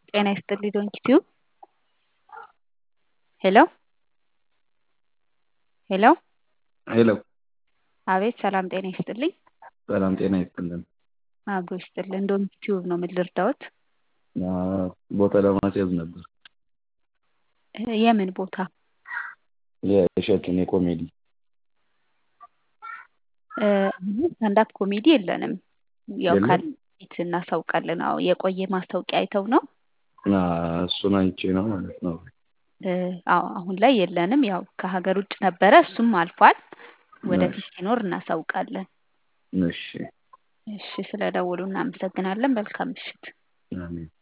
ጤና ይስጥልኝ ዶንኪቲዩብ ሄሎ ሄሎ ሄሎ አቤት ሰላም ጤና ይስጥልኝ ሰላም ጤና ይስጥልን። አብሮ ይስጥልን ዶንኪቲዩብ ነው ምን ልርዳዎት ቦታ ለማስያዝ ነበር። የምን ቦታ የእሸቱን የኮሜዲ ስታንዳፕ ኮሜዲ የለንም። ያው የለም? ካለ ፊት እናሳውቃለን። አዎ የቆየ ማስታወቂያ አይተው ነው። እሱን አይቼ ነው ማለት ነው። አዎ አሁን ላይ የለንም። ያው ከሀገር ውጭ ነበረ፣ እሱም አልፏል። ወደፊት ሲኖር እናሳውቃለን። እሺ እሺ ስለደወሉ እናመሰግናለን። መልካም ምሽት። አሜን።